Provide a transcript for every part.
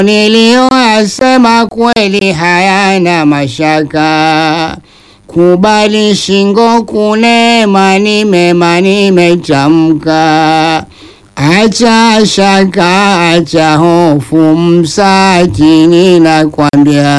niliyoyasema kweli hayana mashaka. Kubali shingo kunema, ni mema nimetamka. Acha shaka, acha hofu, msati ninakwambia.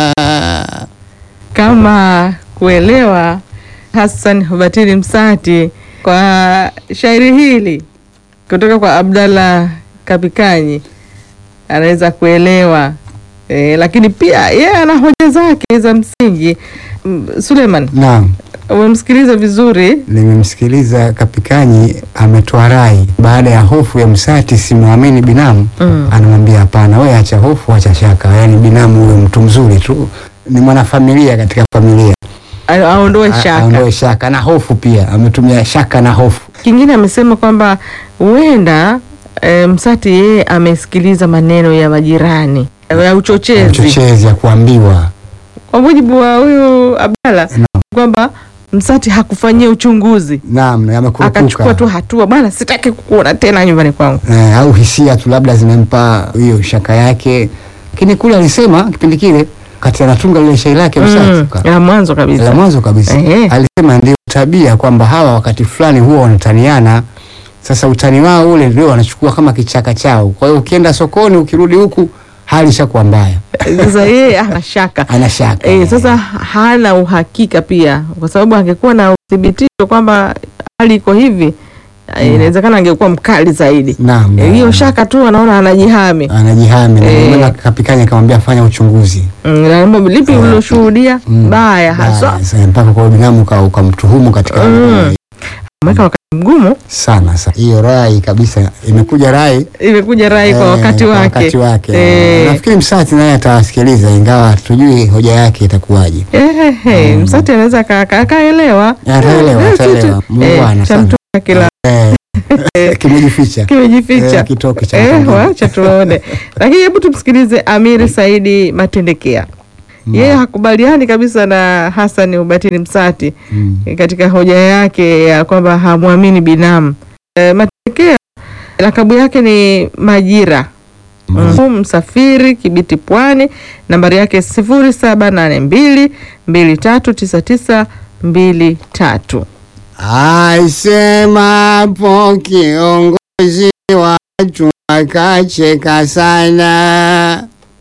Kama kuelewa Hassan Hubatili Msati kwa shairi hili kutoka kwa Abdallah Kapikanyi anaweza kuelewa e, lakini pia yeye ana hoja zake za msingi. M- Suleiman, Naam. umemsikiliza vizuri Nimemsikiliza Kapikanyi ametoa rai baada ya hofu ya Msati, simwamini binamu Mm. anamwambia hapana, wewe acha hofu, acha shaka. Yaani binamu huyo mtu mzuri tu, ni mwanafamilia katika familia, A- aondoe A- shaka. aondoe shaka na hofu pia, ametumia shaka na hofu. Kingine amesema kwamba huenda e, Msati yeye amesikiliza maneno ya majirani ya uchochezi Mchochezi ya kuambiwa kwa mujibu wa huyu Abdalla Naam. kwamba Msati hakufanyia uchunguzi naam, akachukua tu amekurupuka hatua, bwana, sitaki kukuona tena nyumbani kwangu. eh, au hisia tu labda zimempa hiyo shaka yake, lakini kule alisema kipindi kile kati anatunga lile shairi lake Mm, Msati la mwanzo la kabisa. mwanzo kabisa Ehe. alisema ndio tabia kwamba hawa wakati fulani huwa wanataniana. Sasa utani wao ule ndio wanachukua kama kichaka chao. Kwa hiyo ukienda sokoni, ukirudi huku hali ishakuwa mbaya, Sasa yeye ana shaka ana shaka e, sasa hana uhakika pia, kwa sababu angekuwa na uthibitisho kwamba hali iko hivi eh, inawezekana angekuwa mkali zaidi. naam, Eh, Hiyo naam. shaka tu anaona anajihami. anajihami na Eh. ndio maana Kapikanya akamwambia fanya uchunguzi Mm, na mambo lipi Eh, uliloshuhudia Mm, baya haswa, baya, sasa mpaka kwa binamu uka- ukamtuhumu katika Mm. mweka wakati mgumu. sana sana. Hiyo rai kabisa imekuja rai Imekuja rai kwa eh, wakati kwa wake, wakati wake. Eh, Nafikiri Msati naye atawasikiliza, ingawa hatujui hoja yake itakuwaje. Ehehe, Msati anaweza aka- aka- akaelewa Ataelewa, Eh, ataelewa. kitu- Muungwana eh, cha sana. mtu kila Eh, kimejificha kimejificha Eh, kitoke cha Eh, mtu. wacha tuone. Lakini hebu tumsikilize Amiri Saidi Matendekea. Yeye hakubaliani kabisa na Hassan Ubatini Msati Mm. eh, katika hoja yake ya kwamba hamwamini binamu. E, Matendekea lakabu yake ni Majira mm. Msafiri Kibiti Pwani, nambari yake sifuri saba nane mbili mbili tatu tisa tisa mbili tatu. Asemapo kiongozi watu wakacheka sana,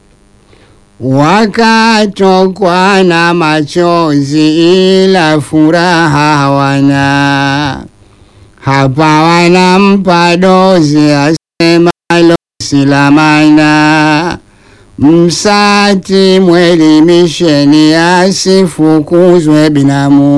wakatokwa na machozi, ila furaha hawana. Hapa wanampa dozi asemalo silamana, Msati mwelimisheni asifukuzwe binamu.